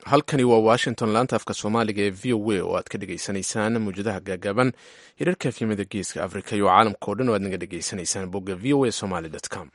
halkani waa washington laanta afka soomaaliga ee v o a oo aad ka dhegaysanaysaan mawjadaha gaagaaban hirarka efyimada geeska afrika iyo caalamka o dhan oo aad naga dhegaysanaysaan bogga v o a somaly com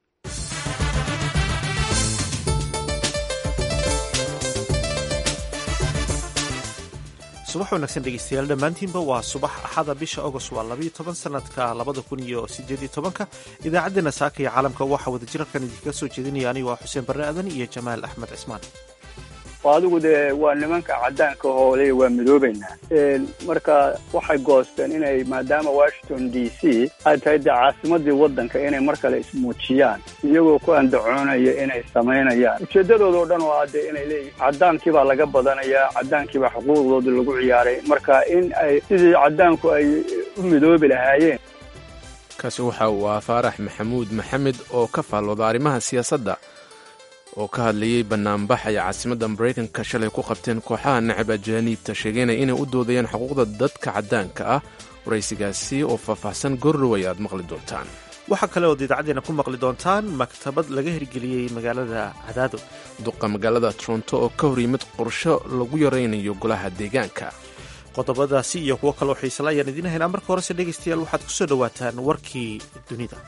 subax wanaagsan dhegeystayaal dhammaantiinba waa subax axada bisha agost waa labayo toban sanadka labada kun iyo sideediyo tobanka idaacaddeenna saaka iyo caalamka waxaa wadajirarkan idinkaga soo jeedinaya anigo ah xuseen barre aadan iyo jamaal axmed cismaan adigu dee waa nimanka caddaanka hoole waa midoobaynaa marka waxay goosteen inay maadaama washington d c ay tahay dee caasimadii waddanka inay mar kale ismuujiyaan iyagoo ku andacoonaya inay samaynayaan ujeeddadooda oo dhan oo ah dee inay leeyihin caddaankii baa laga badanayaa caddaankii baa xuquuqdooda lagu ciyaaray marka in ay sidii caddaanku ay u midoobi lahaayeen kaasi waxa uu ah faarax maxamuud maxamed oo ka faallooda arrimaha siyaasadda oo ka hadlayey banaanbax ay caasimadda maraykanka shalay ku qabteen kooxaha nacab ajaaniibta sheegeynaya inay u doodayaan xuquuqda dadka caddaanka ah waraysigaasi oo faahfaahsan gorroway aad maqli doontaan waxaa kale ood idaacaddeena ku maqli doontaan maktabad laga hirgeliyey magaalada cadaado duqa magaalada toronto oo ka hor yimid qorsho lagu yaraynayo golaha deegaanka qodobadaasi iyo kuwo kaloo xiisala ayaan idiin haynaa marka horese dhegaystayaal waxaad ku soo dhowaataan warkii dunida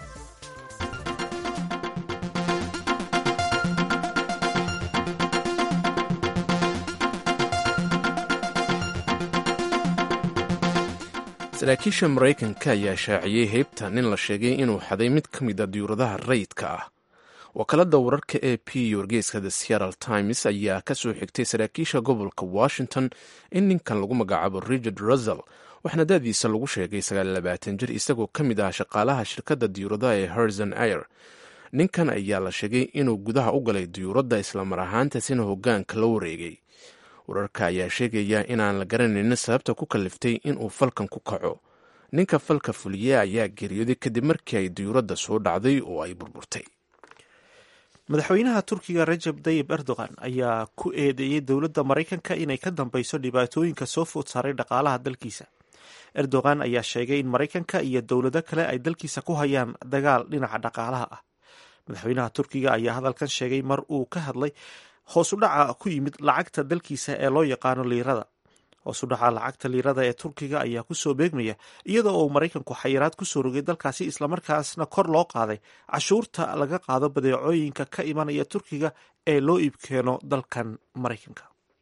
saraakiisha maraykanka ayaa shaaciyey heybta nin la sheegay inuu xaday mid ka mid a diyuuradaha rayidka ah wakaalada wararka e p iyo wargeyska the seattle times ayaa ka soo xigtay saraakiisha gobolka washington in ninkan lagu magacaabo richard russell waxaana da'diisa lagu sheegay sagaallabaatan jir isagoo ka mid ah shaqaalaha shirkadda diyuuradaha ee herzon air ninkan ayaa la sheegay inuu gudaha u galay diyuuradda islamar ahaantaasina hoggaanka la wareegay wararka ayaa sheegaya inaan la garanaynin sababta ku kaliftay inuu falkan ku kaco ninka falka fuliye ayaa geeriyooday kadib markii ay diyuuradda soo dhacday oo ay burburtay madaxweynaha turkiga rajab tayib erdogan ayaa ku eedeeyey dowladda maraykanka inay ka dambeyso dhibaatooyinka soo food saaray dhaqaalaha dalkiisa erdogan ayaa sheegay in maraykanka iyo dowlado kale ay dalkiisa ku hayaan dagaal dhinaca dhaqaalaha ah madaxweynaha turkiga ayaa hadalkan sheegay mar uu ka hadlay hoos u dhaca ku yimid lacagta dalkiisa ee loo yaqaano liirada hoos u dhaca lacagta liirada ee turkiga ayaa kusoo beegmaya iyadoo uu maraykanku xayiraad kusoo rogay dalkaasi islamarkaasna kor loo qaaday cashuurta laga qaado badeecooyinka ka imanaya turkiga ee loo iibkeeno dalkan maraykanka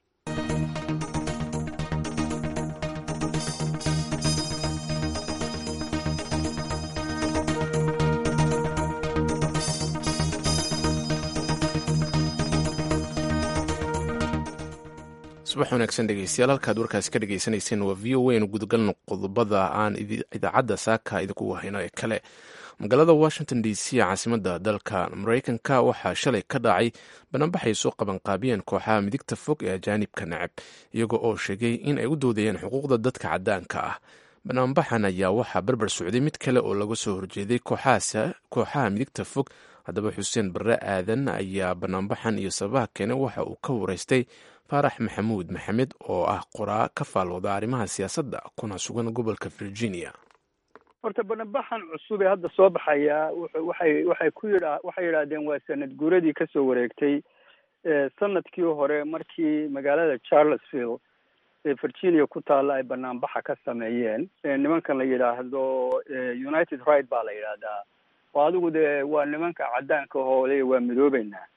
subax wanaagsan dhegeystayaal halkaad warkaasi ka dhegeysaneyseen waa v o a nu gudagalno qodobada aan idaacadda saaka idinku wahayno ee kale magaalada washington d c caasimadda dalka maraykanka waxaa shalay ka dhacay banaanbaxay soo qabanqaabiyeen kooxaha midigta fog ee ajaanibka nacab iyaga oo sheegay in ay u doodayeen xuquuqda dadka caddaanka ah banaanbaxan ayaa waxaa barbar socday mid kale oo laga soo horjeeday kooxaha midigta fog haddaba xuseen barre aadan ayaa banaanbaxan iyo sababaha keene waxa uu ka wareystay faarax maxamuud maxamed oo ah qoraa ka faalooda arrimaha siyaasadda kuna sugan gobolka virginia horta banabaxan cusub ee hadda soo baxaya waxay waxay ku yidha waxay yidhaahdeen waa sanad guuradii kasoo wareegtay sanadkii hore markii magaalada charlesville ee virginia ku taalla ay banaanbaxa ka sameeyeen nimankan la yidhaahdo united right baa la yidhaahdaa oo adigu dee waa nimanka caddaanka hoole waa midoobeynaa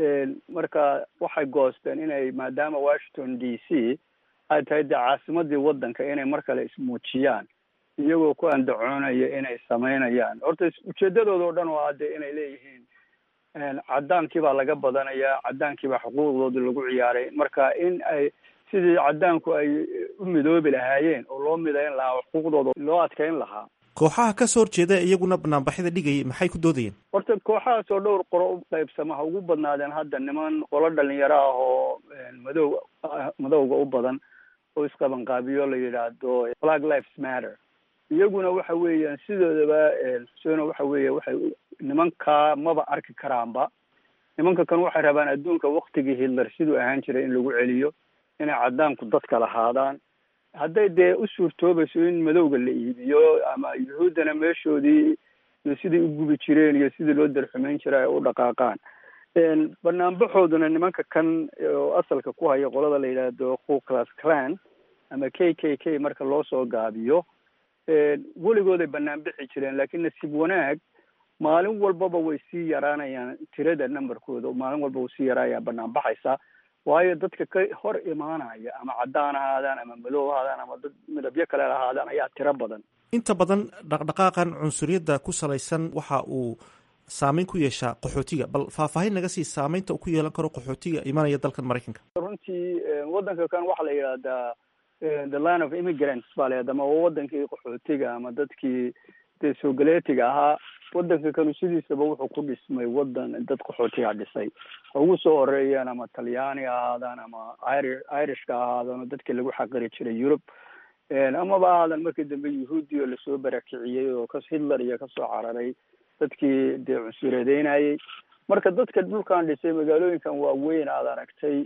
marka waxay goosteen inay maadaama washington d c ay tahay dee caasimadii waddanka inay mar kale ismuujiyaan iyagoo ku andacoonaya inay samaynayaan horta ujeeddadooda oo dhan oo ah dee inay leeyihiin caddaankii baa laga badanayaa caddaankii baa xuquuqdooda lagu ciyaaray marka in ay sidii caddaanku ay u midoobi lahaayeen oo loo midayn lahaa xuquuqdooda loo adkayn lahaa kooxaha ka soo horjeeda iyaguna banaanbaxyada dhigayay maxay ku doodayeen horta kooxahaas oo dhowr qoro u qaybsama ha ugu badnaadeen hadda niman qolo dhalinyaro ah oo madow madowga u badan oo isqabanqaabiyo la yidhaahdo black lives matter iyaguna waxa weeyaan sidoodaba xuseeno waxa weeye waxay nimankaa maba arki karaanba nimanka kan waxay rabaan adduunka waktigii hitler siduu ahaan jiray in lagu celiyo inay caddaanku dadka lahaadaan hadday dee u suurtoobayso in madowga la iibiyo ama yuhuuddana meeshoodii iyo sidai u gubi jireen iyo sidii loo darxumayn jiray ay u dhaqaaqaan banaanbaxooduna nimanka kan oo asalka ku haya qolada la yidhaahdo ku class clan ama k k k marka loo soo gaabiyo weligooday banaan bixi jireen laakiin nasiib wanaag maalin walbaba way sii yaraanayaan tirada numberkooda maalin walba way sii yaraayaan banaan baxaysa waayo dadka ka hor imaanaya ama caddaan ahaadaan ama madow ahaadaan ama dad midabyo kale ahaadaan ayaa tiro badan inta badan dhaqdhaqaaqan cunsuriyadda ku salaysan waxa uu saameyn ku yeeshaa qaxootiga bal faahfaahin naga sii saameynta uu ku yeelan karo qaxootiga imanaya dalkan maraykanka runtii waddanka kan waxaa la yidhahdaa the line of immigrants baa la ama waa wadankii qaxootiga ama dadkii dee soogaleetiga ahaa waddanka kanu sidiisaba wuxuu ku dhismay waddan dad qaxootiga dhisay ugu soo horeeyaan ama talyaani ahaadaan ama iri irishka ahaadaan oo dadkii lagu xaqiri jiray yurub amaba ahaadan markii dambe yahuudi oo lasoo barakiciyey oo ka hitler iyo kasoo cararay dadkii dee cunsureedeynayay marka dadka dhulkan dhisay magaalooyinkan waaweyn aad aragtay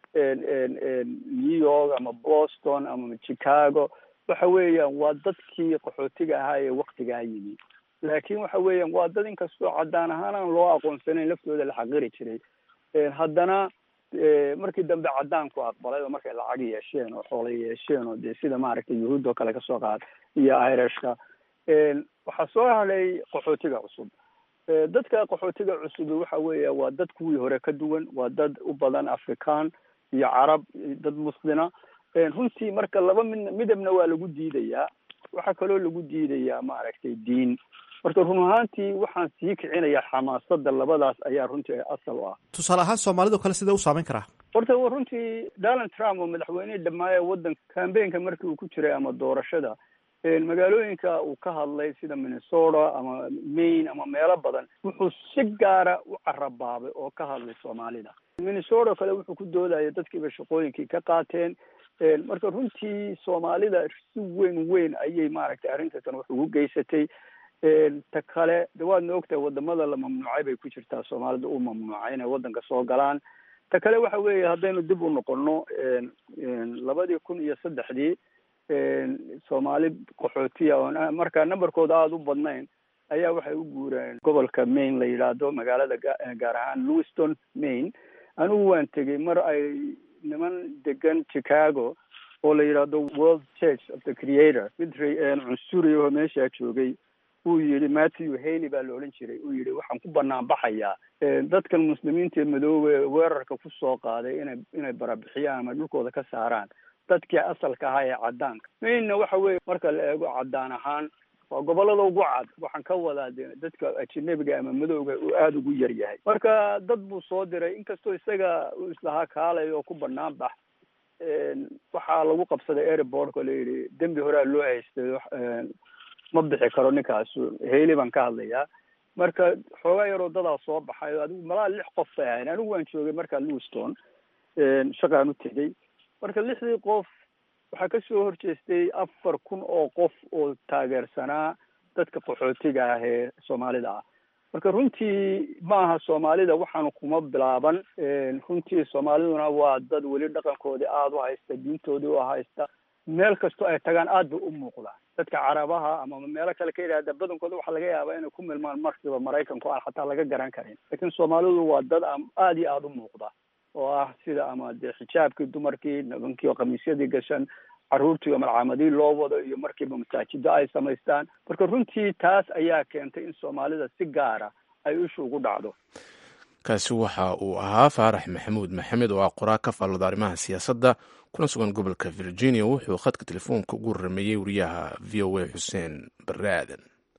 new york ama boston ama chicago waxa weeyaan waa dadkii qaxootiga ahaa ee waktigaa yimi laakiin waxa weeyaan waa dad inkastoo caddaan ahaan aan loo aqoonsanayn laftooda la xaqiri jiray haddana markii dambe caddaanku aqbalay oo markay lacag yeesheen oo xoola yeesheen oo dee sida maaragtay yahuud oo kale kasoo qaad iyo irishka waxaa soo hadhay qaxootiga cusub dadka qaxootiga cusub waxa weeya waa dad kuwii hore ka duwan waa dad u badan african iyo carab dad muslina runtii marka laba mid midabna waa lagu diidayaa waxaa kaloo lagu diidayaa maaragtay diin marka run ahaantii waxaan sii kicinayaa xamaasada labadaas ayaa runtii asal u ah tusaale ahaan soomaalidao kale sidee u saameyn karaa horta runtii donald trump oo madaxweynihii dhammaaya waddanka cambaynka markii uu ku jiray ama doorashada magaalooyinka uu ka hadlay sida minnesota ama maine ama meelo badan wuxuu si gaara u carabaabay oo ka hadlay soomaalida minnesota kale wuxuu ku doodaya dadkiiba shaqooyinkii ka qaateen marka runtii soomaalida si weyn weyn ayay maaragtay arrintakan wax ugu geysatay ta kale de waadna ogtahay wadamada la mamnuucay bay ku jirtaa soomaalida u mamnuucay inay waddanka soo galaan ta kale waxa weeye haddaynu dib u noqono labadii kun iyo saddexdii soomaali qaxootiya oon markaa numberkooda aada u badnayn ayaa waxay u guureen gobolka maine la yidhaahdo magaalada gaar ahaan lewiston maine anigu waan tegey mar ay niman degan chicago oo la yidhaahdo world church of the creator mid cunsuri oo meeshaa joogay uu yihi matthew haley baa la odhan jiray uu yihi waxaan ku banaan baxayaa dadkan muslimiinta ee madoobe weerarka kusoo qaaday inay inay barabixiyaan ama dhulkooda ka saaraan dadkii asalka ahaa ee caddaanka mainna waxa weeye marka la eego caddaan ahaan waa gobolada ugu cad waxaan ka wadaa de dadka ajinabiga ama madowga uu aada ugu yar yahay marka dad buu soo diray inkastoo isaga uu islahaa kaalay oo ku banaan bax waxaa lagu qabsaday airportka la yidhi dembi horea loo haystay ma bixi karo ninkaasu hayli baan ka hadlayaa marka xoogaa yaroo dadaa soo baxay adigu malaa lix qof bay ahayn anigu waan joogay markaa lewiston shaqaan u tegey marka lixdii qof waxaa kasoo horjeestay afar kun oo qof oo taageersanaa dadka qaxootiga ah ee soomaalida ah marka runtii maaha soomaalida waxaanu kuma bilaaban runtii soomaaliduna waa dad weli dhaqankoodii aada u haysta diintoodii u haysta meel kastoo ay tagaan aad bay u muuqdaan dadka carabaha ama meelo kale ka yidhahda badankooda waxaa laga yaabaa inay ku milmaan markiiba maraykanku aan xataa laga garan karin laakiin soomaalidu waa dad aada iyo aada u muuqda oo ah sida ama dee xijaabkii dumarkii nimankii oo khamiisyadii gashan carruurtii oo malcaamadii loo wado iyo markiiba masaajido ay samaystaan marka runtii taas ayaa keentay in soomaalida si gaara ay ishu ugu dhacdo kaasi waxa uu ahaa faarax maxamuud maxamed oo ah qoraa ka faallada arrimaha siyaasadda kuna sugan gobolka virginia wuxuu khadka telefoonka ugu rameeyey wariyaha v o a xuseen barre aadan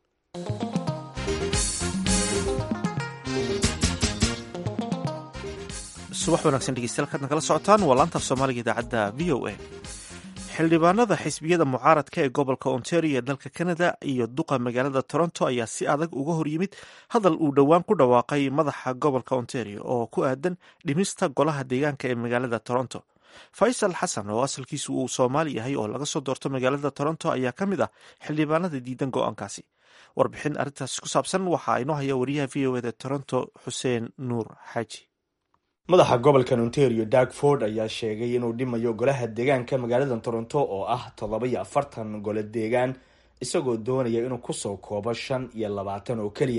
subax wanaagsan dhegeystayaal kaadna kala socotaan waa laanta af soomaaliga idaacadda v o a xildhibaanada xisbiyada mucaaradka ee gobolka ontario ee dalka canada iyo duqa magaalada toronto ayaa si adag uga hor yimid hadal uu dhowaan ku dhawaaqay madaxa gobolka ontario oo ku aadan dhimista golaha deegaanka ee magaalada toronto faysal xasan oo asalkiisu uu soomaali yahay oo laga soo doorto magaalada toronto ayaa ka mid ah xildhibaanada diidan go-aankaasi warbixin arrintaasi ku saabsan waxaa inoo haya wariyaha v o eda toronto xuseen nuur xaaji madaxa gobolkan ontario dag ford ayaa sheegay inuu dhimayo golaha deegaanka magaalada toronto oo ah toddoba iyo afartan gole deegaan isagoo doonaya inuu kusoo koobo shan iyo labaatan oo keliya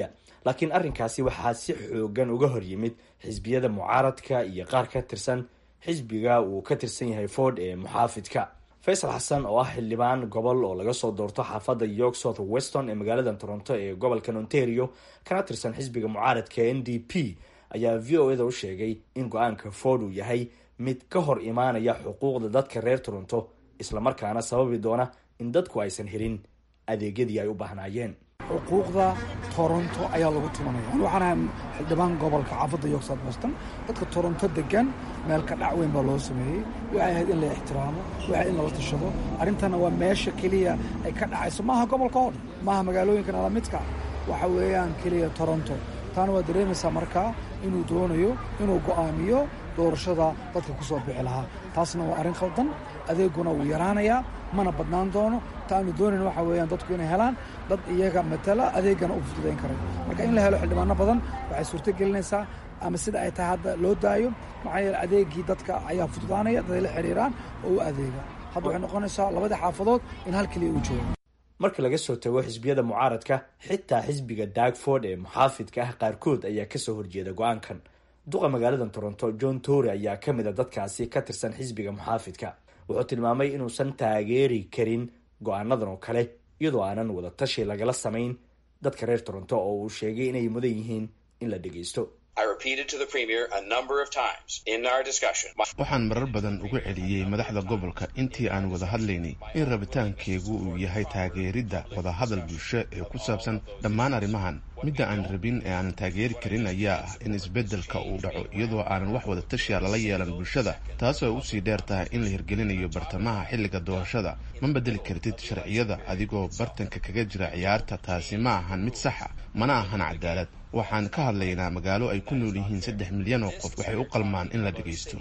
laakiin arrinkaasi waxaa si xoogan uga hor yimid xisbiyada mucaaradka iyo qaar ka tirsan xisbiga uu ka tirsan yahay ford ee muxaafidka faysal xasan oo ah xildhibaan gobol oo laga soo doorto xaafadda york south weston ee magaalada toronto ee gobolka ontario kana tirsan xisbiga mucaaradka n d p ayaa v o eda u sheegay in go-aanka ford uu yahay mid ka hor imaanaya xuquuqda dadka reer toronto islamarkaana sababi doona in dadku aysan helin adeegyadii ay u baahnaayeen xuquuqda toronto ayaa lagu tumanaya waxaan ahay xildhibaan gobolka xaafadda york south weston dadka toronto degan meel ka dhac weyn baa loo sameeyey waxay ahayd in la ixtiraamo waxay in lala tashado arrintana waa meesha keliya ay ka dhacayso maaha gobolka oo dhan maaha magaalooyinka nalamidka waxa weeyaan keliya toronto taana waa dareemaysaa markaa inuu doonayo inuu go'aamiyo doorashada dadka ku soo bixi lahaa taasna waa arrin khaldan adeeguna wuu yaraanayaa mana badnaan doono ta aanu doonayn waxa weeyaan dadku inay helaan dad iyaga matala adeegana u fududayn karay marka in la helo xildhibaano badan waxay suurto gelinaysaa ama sida ay tahay hadda loo daayo maxaa yeele adeegii dadka ayaa fududaanaya daday la xidhiiraan oo u adeega hadda waxay noqonaysaa labadii xaafadood in hal keliya uu joogo marka laga soo tago xisbiyada mucaaradka xitaa xisbiga dagford ee muxaafidka ah qaarkood ayaa kasoo horjeeda go-aankan duqa magaalada toronto john tory ayaa ka mid a dadkaasi ka tirsan xisbiga muxaafidka wuxuu tilmaamay inuusan taageeri karin go-aanadan oo kale iyadoo aanan wada tashi lagala samayn dadka reer toronto oo uu sheegay inay mudan yihiin in la dhegeysto waxaan marar badan ugu celiyey madaxda gobolka intii aan wada hadlaynay in rabitaankeegu uu yahay taageeridda wadahadal bulsho ee ku saabsan dhammaan arrimahan midda aan rabin ee aanan taageeri karin ayaa ah in isbeddelka uu dhaco iyadoo aanan wax wada tashiya lala yeelan bulshada taasoo ay usii dheer tahay in la hirgelinayo bartamaha xilliga doorashada ma bedeli kartid sharciyada adigoo bartanka kaga jira ciyaarta taasi ma ahan mid saxa mana ahan cadaalad waxaan ka hadlaynaa magaalo ay ku nool yihiin saddex milyan oo qof waxay u qalmaan in la dhegaysto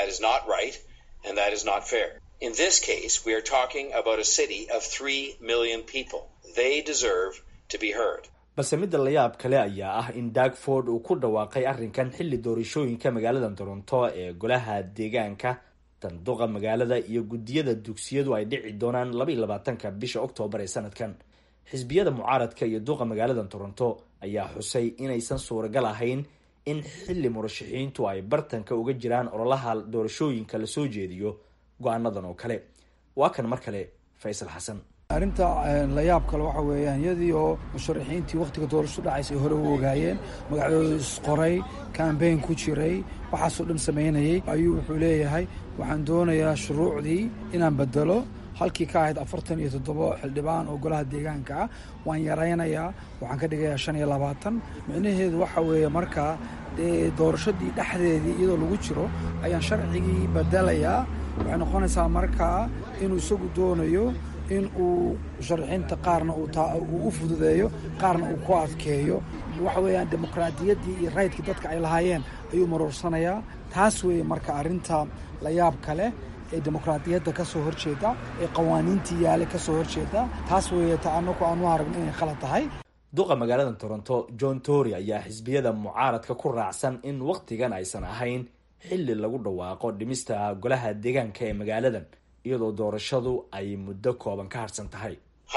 balse midda layaab kale ayaa ah in dagford uu ku dhawaaqay arrinkan xilli doorashooyinka magaalada toronto ee golaha deegaanka danduqa magaalada iyo guddiyada dugsiyadu ay dhici doonaan laba iyo labaatanka bisha oktoobar ee sanadkan xisbiyada mucaaradka iyo duqa magaalada toronto ayaa xusay inaysan suuragal ahayn in xilli murashaxiintu ay bartanka uga jiraan ololaha doorashooyinka lasoo jeediyo go-aanadan oo kale waa kan mar kale faysal xasan arrinta layaab kale waxa weeyaan iyadii oo musharaxiintii wakhtiga doorasho dhacaysa ay hore u ogaayeen magacdooda isqoray kambeyn ku jiray waxaasoo dhan samaynayay ayuu wuxuu leeyahay waxaan doonayaa shuruucdii inaan bedelo halkii ka ahayd afartan iyo toddobo xildhibaan oo golaha deegaanka ah waan yaraynayaa waxaan ka dhigayaa shan iyo labaatan micnaheedu waxa weeye markaa doorashadii dhexdeedii iyadoo lagu jiro ayaan sharcigii bedelayaa waxay noqonaysaa markaa inuu isagu doonayo in uu musharaxiinta qaarna uu u fududeeyo qaarna uu ku adkeeyo waxa weeyaan dimuqraadiyaddii iyo raydkii dadka ay lahaayeen ayuu maruursanayaa taas weeye marka arrinta layaab kale ee dimuqraadiyadda ka soo horjeeda ee qawaaniintii yaale ka soo horjeeda taas weeye ta anaku aan u aragno inay khalad tahay duqa magaalada toronto john tory ayaa xisbiyada mucaaradka ku raacsan in wakhtigan aysan ahayn xilli lagu dhawaaqo dhimista golaha deegaanka ee magaaladan iyadoo doorashadu ay muddo kooban ka harsan tahay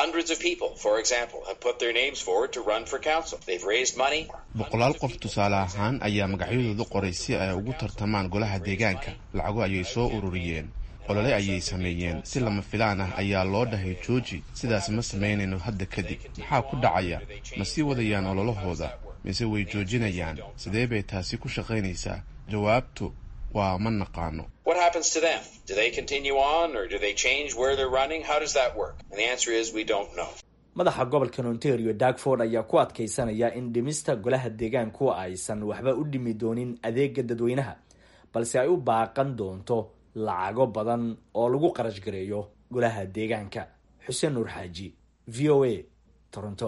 boqolaal qof tusaale ahaan ayaa magacyadooda qoray si ay ugu tartamaan golaha deegaanka lacago ayay soo ururiyeen olole ayay sameeyeen si lama filaan ah ayaa loo dhahay jooji sidaas ma samaynayno hadda kadib maxaa ku dhacaya ma sii wadayaan ololahooda mise way joojinayaan sidee bay taasi ku shaqaynaysaa jawaabtu waa ma naqaano madaxa gobolka ontario dagford ayaa ku adkaysanaya in dhimista golaha deegaanku aysan waxba u dhimi doonin adeega dadweynaha balse ay u baaqan doonto lacago badan oo lagu qarash gareeyo golaha deegaanka xuseen nuur xaaji v o a toronto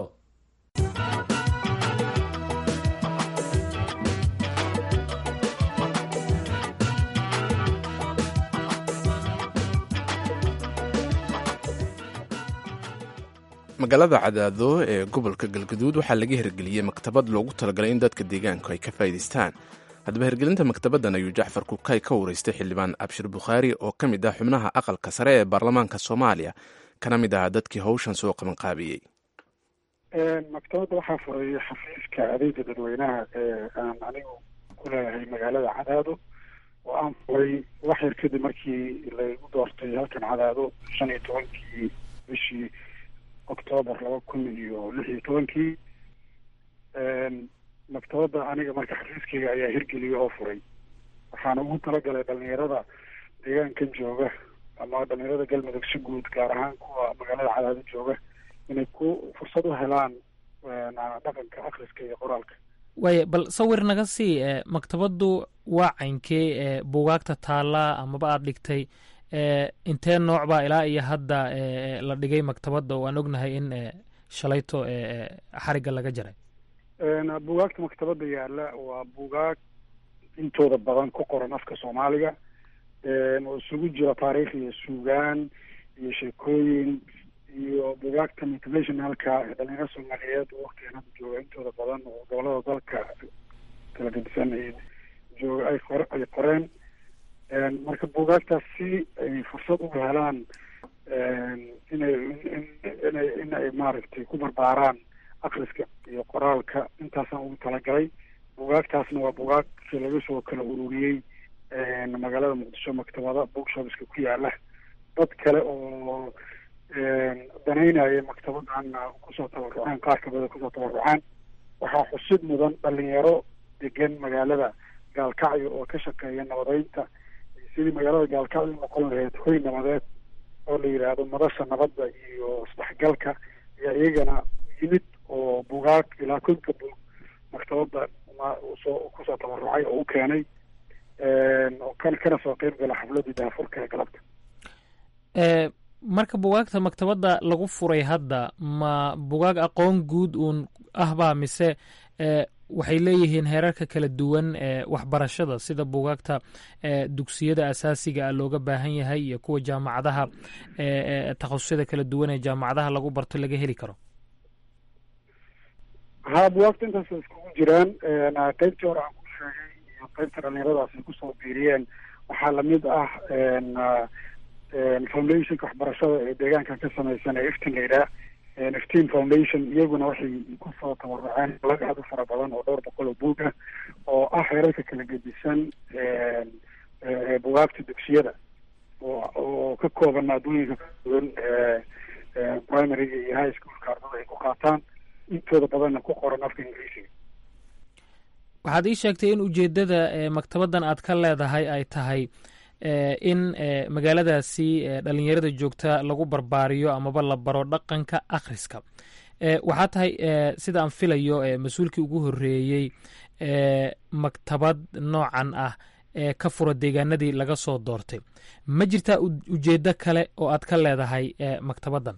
magaalada cadaado ee gobolka galgaduud waxaa laga hirgeliyey maktabad loogu talagalay in dadka deegaanku ay ka faa'idaystaan haddaba hirgelinta maktabaddan ayuu jacfar kukay ka wareystay xildhibaan abshir bukhaari oo ka mid ah xubnaha aqalka sare ee baarlamaanka soomaaliya kana mid ahaa dadkii howshan soo qabanqaabiyey maktabadda waxaa furay xafiiska adeega dadweynaha ee aan anigu ku leeyahay magaalada cadaado oo aan furay wax yar kadib markii laygu doortay halkan cadaado shan iyo tobankii bishii octoobar laba kun iyo lix iyo tobankii maktabadda aniga marka xafiiskayga ayaa hirgeliyay oo furay waxaana ugu talagalay dhalinyarada deegaankan jooga ama dhalinyarada galmudug si guud gaar ahaan kuwa magaalada cadaado jooga inay ku fursad u helaan dhaqanka akhriska iyo qoraalka waaya bal sawir naga sii e maktabaddu waa caynkee e buugaagta taallaa amaba aada dhigtay e intee nooc baa ilaa iyo hadda la dhigay maktabadda oo aan ognahay in shalayto xarigga laga jaray buugaagta maktabadda yaalla waa buugaag intooda badan ku qoran afka soomaaliga oo isugu jira taariikh iyo suugaan iyo sheekooyin iyo buugaagta motivationalka ee dhalinyaro soomaaliyeed oo waktigan hadda jooga intooda badan oo gobolada dalka kala gedisan ay jooga ay qor ay qoreen marka buugaagtaas si ay fursad uga helaan inay inay in ay maaragtay ku barbaaraan akriska iyo qoraalka intaasaan ugu talagalay buugaagtaasna waa buugaagkii laga soo kala ururiyey magaalada muqdisho maktabada bookshopska ku yaala dad kale oo danaynaya maktabadana kusoo tabaruceen qaar kamida kusoo tabaruceen waxaa xusid mudan dhalinyaro degan magaalada gaalkacyo oo ka shaqeeya nabadeynta sidii magaalada gaalkacyo u noqon lahayd hoy nabadeed oo la yidhaahdo madasha nabadda iyo isdhexgalka ayaa iyagana yimid oo bugaag ilaa konka bug maktabadda soo kusoo tabarucay oo u keenay oo kan kana soo qeyb gala xafladii daafurka ee galabta marka bugaagta maktabadda lagu furay hadda ma bugaag aqoon guud uun ahbaa mise waxay leeyihiin heerarka kala duwan ee waxbarashada sida bugaagta dugsiyada asaasiga ah looga baahan yahay iyo kuwa jaamacadaha takhasusada kala duwan ee jaamacadaha lagu barto laga heli karo ha bugaagta intaas iskugu jiraan qeybtii hore aan ku sheegay iyo qeybta dhalinyaradaas ay kusoo biiriyeen waxaa lamid ah foundationka waxbarashada ee deegaankan ka samaysan ee iftin la yidhaah iftin foundation iyaguna waxay kusoo tabaruceen lag aad u fara badan oo dhowr boqol oo buug ah oo ah heerarka kala gedisan bugaagta dugsiyada oo ka kooban maadooyinka kala duwan primaryga iyo high schoolka ardada ay ku qaataan intooda badanna ku qoran afka ingiriisiga waxaad ii sheegtay in ujeeddada maktabaddan aad ka leedahay ay tahay in magaaladaasi dhalinyarada joogta lagu barbaariyo amaba la baro dhaqanka akhriska waxaa tahay sida aan filayo mas-uulkii ugu horeeyey maktabad noocan ah ee ka fura deegaanadii laga soo doortay ma jirtaa ujeeddo kale oo aad ka leedahay maktabaddan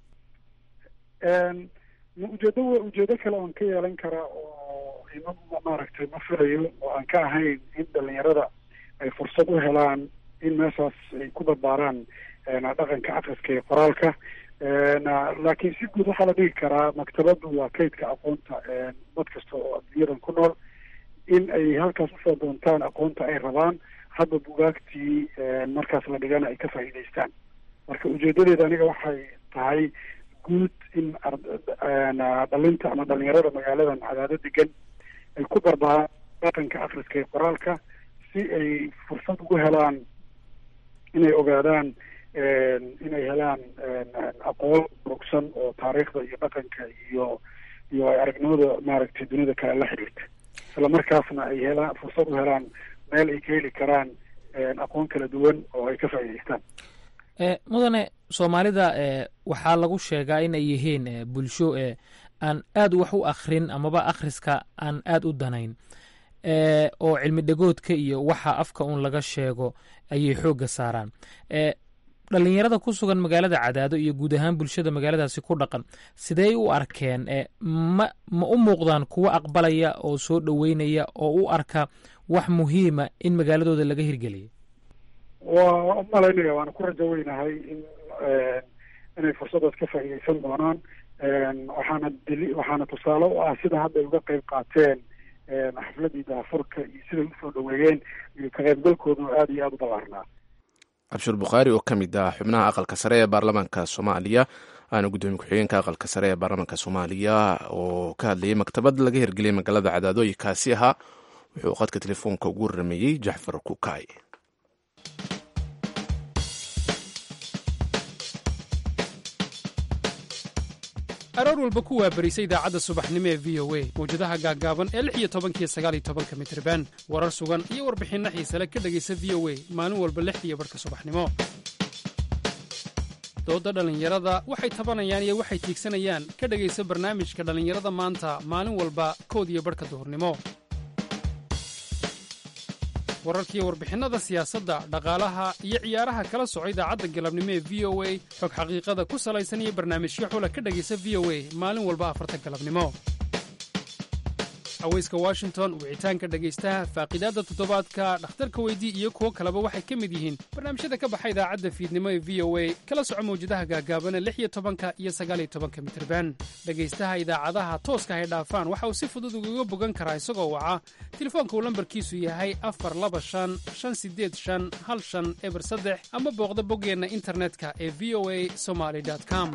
ujeedo ujeedo kale oan ka yeelan karaa oo ima maaragtay ma filayo oo aan ka ahayn in dhalinyarada ay fursad u helaan in meeshaas ay ku barbaaraan dhaqanka akriska iyo qoraalka laakiin si guud waxaa la dhigi karaa maktabaddu waa kaydka aqoonta dad kasta oo adduunyadan ku nool in ay halkaas usoo doontaan aqoonta ay rabaan hadba bugaagtii markaas la dhigana ay ka faa'iidaystaan marka ujeedadeeda aniga waxay tahay guud in dhalinta ama dhalinyarada magaaladan cadaado degan ay ku barbaaraan dhaqanka akriska iyo qoraalka si ay fursad ugu helaan inay ogaadaan inay helaan aqoon rugsan oo taariikhda iyo dhaqanka iyo iyo aragnimada maaragtay dunida kale la xidhiirta isla markaasna ay helaan fursad u helaan meel ay ka heli karaan aqoon kala duwan oo ay ka faa'iidaystaan mudane soomaalida waxaa lagu sheegaa in ay yihiin bulsho aan aad wax u akrin amaba akhriska aan aad u danayn oo cilmi dhegoodka iyo waxa afka un laga sheego ayay xoogga saaraan dhalinyarada ku sugan magaalada cadaado iyo guud ahaan bulshada magaaladaasi ku dhaqan sidey u arkeen ma ma u muuqdaan kuwo aqbalaya oo soo dhoweynaya oo u arka wax muhiima in magaaladooda laga hirgeliyo waa u malaynaya waana ku rajo weynahay in inay fursadaas ka faa'iidaysan doonaan waxaana deli waxaana tusaale u ah sida hadda ay uga qayb qaateen xafladii daafurka iyo siday usoo dhoweeyeen iyo ka qaybgalkooda aada iyo aada u ballaarnaa cabshir bukhaari oo ka mid ah xubnaha aqalka sare ee baarlamaanka soomaaliya waana guddoomiye ku-xigeenka aqalka sare ee baarlamaanka soomaaliya oo ka hadlayay maktabad laga hirgeliyay magaalada cadaadooyinkaasi ahaa wuxuu qadka telefoonka ugu warameeyey jaxfar kukaay aroor walba ku waabarisa idaacadda subaxnimo ee v o a mawjadaha gaaggaaban ee lix iyo tobankiyo sagaal iyo tobanka mitriban warar sugan iyo warbixinno xiisale ka dhegaysa v o a maalin walba lixdiiyo barhka subaxnimo doodda dhallinyarada waxay tabanayaan iyo waxay tiigsanayaan ka dhegaysa barnaamijka dhallinyarada maanta maalin walba kood iyo barhka duhurnimo wararkiiyo warbixinnada siyaasadda dhaqaalaha iyo ciyaaraha kala soco idaacadda galabnimo ee v o a xog xaqiiqada ku salaysan iyo barnaamijyo xula ka dhegaysa v o a maalin walba afarta galabnimo haweyska washington wicitaanka dhegaystaha faaqidaadda toddobaadka dhakhtarka weydii iyo kuwo kaleba waxay ka mid yihiin barnaamijyada ka baxa idaacadda fiidnimo ee v o a kala soco mawjadaha gaagaabana lix iyo tobanka iyo sagaal iyo tobanka mitirban dhegaystaha idaacadaha tooska hay dhaafaan waxa uu si fudud ugaga bogan karaa isagoo waca telefoonka uu lambarkiisu yahay afar laba shan shan sideed shan hal shan eber saddex ama booqda boggeenna internetka ee v o a somaly com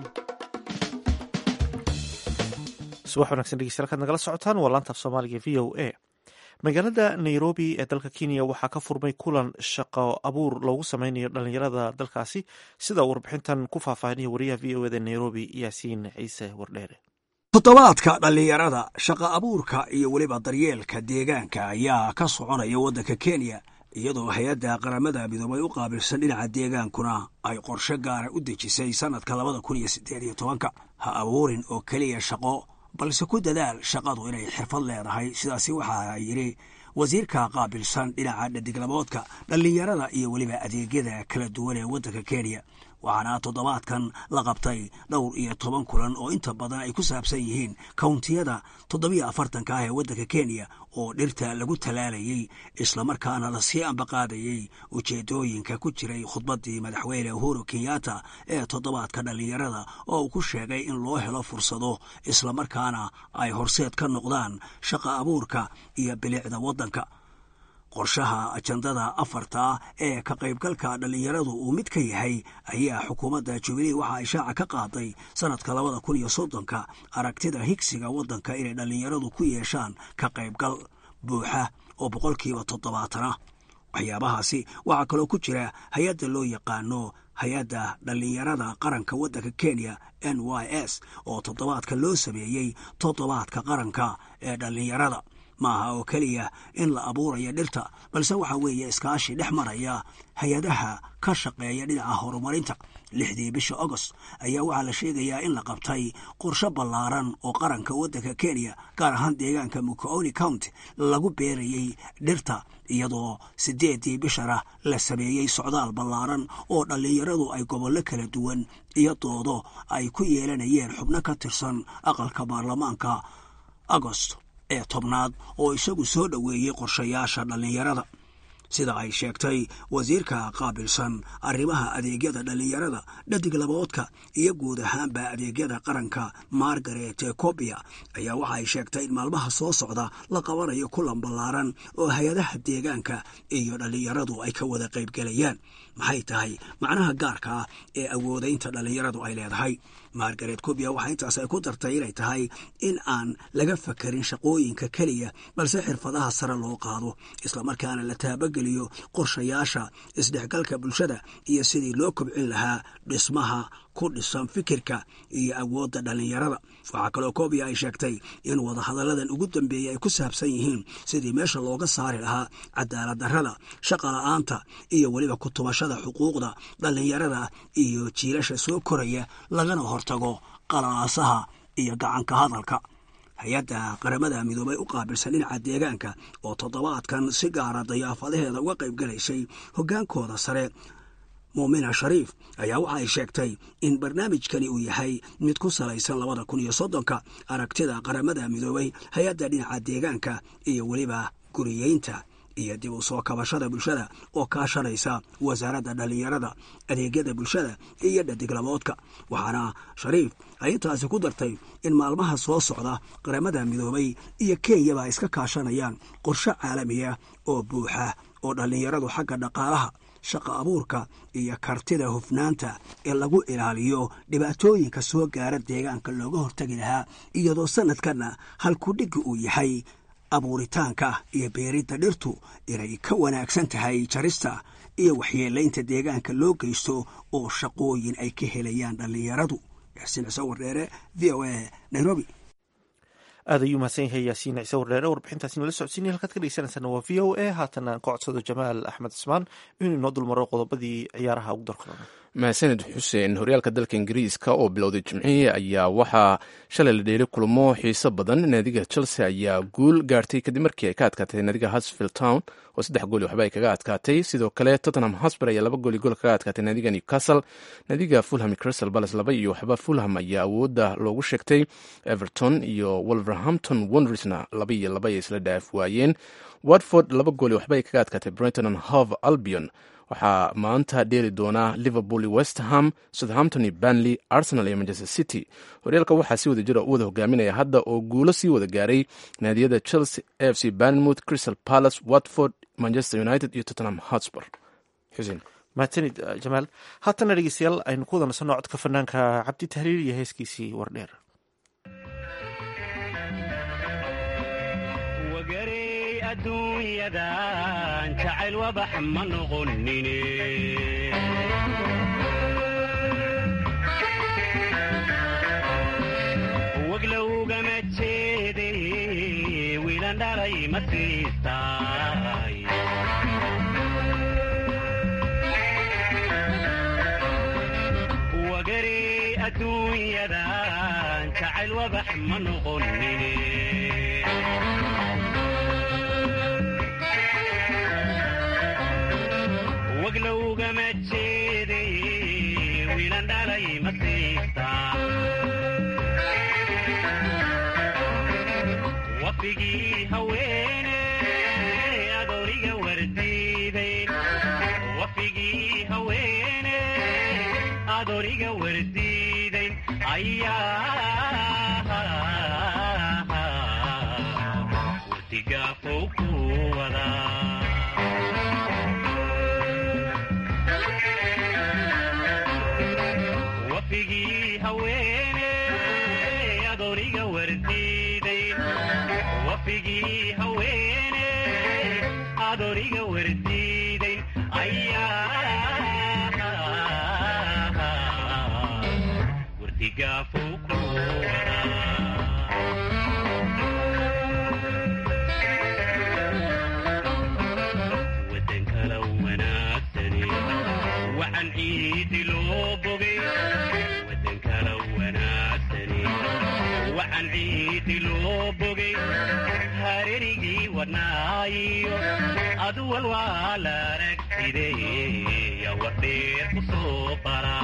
subax wanagsan dhegeystayaal kaad nagala socotaan waa laanta af soomaaliga v o a magaalada nairobi ee dalka kenya waxaa ka furmay kulan shaqo abuur loogu sameynayo dhalinyarada dalkaasi sida uu warbixintan ku faahfaahinaya wariyaha v o eda nairobi yaasiin ciise wardheere toddobaadka dhallinyarada shaqa abuurka iyo weliba daryeelka deegaanka ayaa ka soconaya waddanka kenya iyadoo hay-adda qaramada midoobay u qaabilsan dhinaca deegaankuna ay qorshe gaara u dejisay sannadka labada kun iyo siddeed iyo tobanka ha abuurin oo keliya shaqo balse ku dadaal shaqadu inay xirfad leedahay sidaasi waxaa yidhi wasiirka qaabilsan dhinaca dhadiglaboodka dhallinyarada iyo weliba adeegyada kala duwan ee waddanka kenya waxaana toddobaadkan la qabtay dhowr iyo toban kulan oo inta badan ay ku saabsan yihiin kawntiyada toddobiyo afartanka ah ee waddanka kenya oo dhirta lagu talaalayey islamarkaana lasii ambaqaadayey ujeedooyinka ku jiray khudbaddii madaxweyne uhuru kenyatta ee toddobaadka dhallinyarada oo uu ku sheegay in loo helo fursado islamarkaana ay horseed ka noqdaan shaqa abuurka iyo bilicda waddanka qorshaha ajandada afarta ee ka qaybgalka dhallinyaradu uu mid ka yahay ayaa xukuumadda jubilee waxa ay shaaca ka qaaday sannadka labada kun iyo soddonka aragtida higsiga waddanka inay dhallinyaradu ku yeeshaan ka qaybgal buuxa oo boqolkiiba toddobaatana waxyaabahaasi waxaa kaloo ku jira hay-adda loo yaqaano hay-adda dhallinyarada qaranka waddanka kenya n y s oo toddobaadka loo sameeyey toddobaadka qaranka ee dhallinyarada maaha oo keliya in la abuuraya dhirta balse waxa weeye iskaashi dhex maraya hay-adaha ka shaqeeya dhinaca horumarinta lixdii bisha agost ayaa waxaa la sheegayaa in la qabtay qorshe ballaaran oo qaranka waddanka kenya gaar ahaan deegaanka mucooni county lagu beerayey dhirta iyadoo siddeeddii bishana la sameeyey socdaal ballaaran oo dhallinyaradu ay gobollo kala duwan iyo doodo ay ku yeelanayeen xubno ka tirsan aqalka baarlamaanka agost ee tobnaad oo isagu soo dhoweeyey qorshayaasha dhallinyarada sida ay sheegtay wasiirka qaabilsan arrimaha adeegyada dhallinyarada dhadig laboodka iyo guud ahaanba adeegyada qaranka margaret cobia ayaa waxa ay sheegtay in maalmaha soo socda la qabanayo kulan ballaaran oo hay-adaha deegaanka iyo dhallinyaradu ay ka wada qaybgelayaan maxay tahay macnaha gaarka ah ee awoodaynta dhallinyaradu ay leedahay margaret cobia waxaa intaas ay ku dartay inay tahay in aan laga fakarin shaqooyinka keliya balse xirfadaha sare loo qaado islamarkaana la taabageliyo qorshayaasha isdhexgalka bulshada iyo sidii loo kobcin lahaa dhismaha ku dhisan fikirka iyo awoodda dhallinyarada waxaa kaloo cobia ay sheegtay in wadahadalladan ugu dambeeyey ay ku saabsan yihiin sidii meesha looga saari lahaa cadaalad darrada shaqa la-aanta iyo weliba kutumashada xuquuqda dhallinyarada iyo jiilasha soo koraya lagana hortago qalalaasaha iyo gacanka hadalka hay-adda qaramada midoobay u qaabilsan dhinaca deegaanka oo toddobaadkan si gaara dayaafadaheeda uga qayb galaysay hoggaankooda sare muumina shariif ayaa waxa ay sheegtay in barnaamijkani uu yahay mid ku salaysan labada kun iyo soddonka aragtida qaramada midoobay hay-adda dhinaca deegaanka iyo weliba guriyeynta iyo dib u soo kabashada bulshada oo kaashanaysa wasaaradda dhallinyarada adeegyada bulshada iyo dhadiglaboodka waxaana shariif ay intaasi ku dartay in maalmaha soo socda qaramada midoobay iyo kenyaba ay iska kaashanayaan qorshe caalamiya oo buuxa oo dhallinyaradu xagga dhaqaalaha shaqa abuurka iyo kartida hufnaanta ee lagu ilaaliyo dhibaatooyinka soo gaara deegaanka looga hortagi lahaa iyadoo sanadkanna halkudhigga uu yahay abuuritaanka iyo beeridda dhirtu inay ka wanaagsan tahay jarista iyo waxyeelaynta deegaanka loo geysto oo shaqooyin ay ka helayaan dhallinyaradu yaasiin ciise wardheere v o a nairobi aad ayuu mahadsan yahay yaasiin ciise wardheere warbixintaasi nala socodsiinay halkaad ka dhegeysanaysaana waa v o a haatana aan ka codsado jamaal axmed cismaan inuu inoo dulmaro qodobadii ciyaaraha ugu darkalona mahadsaned xuseen horyaalka dalka ingiriiska oo bilowday jimcihii ayaa waxaa shalay la dheelay kulamo xiiso badan naadiga chelsea ayaa guul gaartay kadib markii ay ka adkaatay naadiga husfield town oo saddex gooli waxba ay kaga adkaatay sidoo kale tottenham hosper ayaa laba gooli gool kaga adkaatay naadiga newcastle naadiga fulham crystal palace laba iyo waxba fulham ayaa awoodda loogu sheegtay everton iyo wolverhampton wondersna laba iyo laba ay isla dhaaf waayeen watford laba gooli waxba ay kaga adkaatay brighton and hove albion waxaa maanta dheeli doonaa liverpool westham southampton iyo banley arsenal iyo manchester city horyaalka waxaa si wada jira u wada hogaaminaya hadda oo guulo sii wada gaaray naadiyada chelsea a f c banmouth crystal palace watford manchester united iyo tottenham hotspur xuseen mahadsanid jamaal haatana dhegeystayaal aynu ku wada nasanno codka fanaanka cabdi tahriir iyo heeskiisii wardheer adduunyadan jacayl wabax ma noqonine waglowgama jeede wiilan dhalay ma siistay wagare adduunyadan jacayl wabax ma noqonine waglowgama jeede wiilan dhalay ma siista wafigii haweene adooriga wardiiday wafigii haweene adooriga wardiiday ayaa wardigaafow ku wadaa wafigii haweene adooriga wardiiday wafigii haweene adooriga wardiiday ayaa wardigaafow ku wadan kala wanaagsani waxaan ciidi loo bogay wadan kala wanaagsani waxaan ciidi loo bogay hareerigii wadnaayo aduwal waa la aragtide yaa wardheer ku soo bara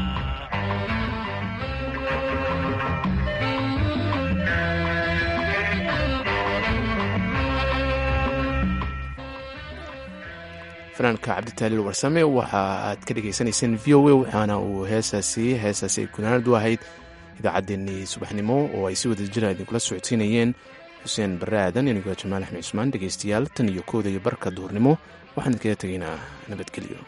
fanaanka cabditaaliil warsame waxa aad ka dhagaysanayseen v o a waxaana uu heesaasi heesaasi ay gunaanad u ahayd idaacaddeenii subaxnimo oo ay si wada jira idinkula socodsiinayeen xuseen barre aadan inigoo jamaal axmed cusmaan dhegaystayaal tan iyo kooda iyo barka duhurnimo waxaan idinkaga tegaynaa nabadgelyo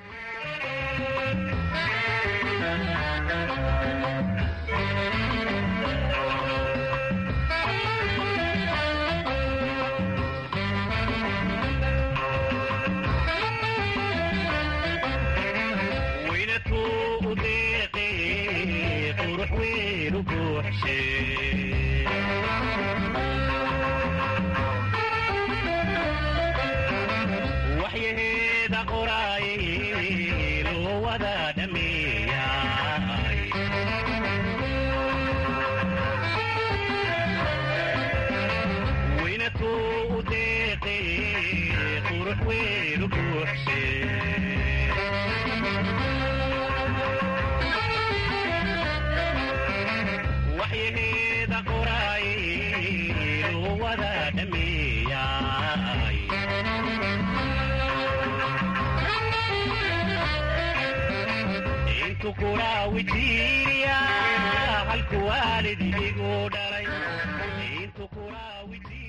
waxyaheeda qoraaye loo wada dhameeyay weynatuu u deeqe qurux weenu buuxshe waxyaheeda qoraaye loo wada dhameeyay intu kuraawijiriya halku waalid idigu dhalay intu kuraawijiriya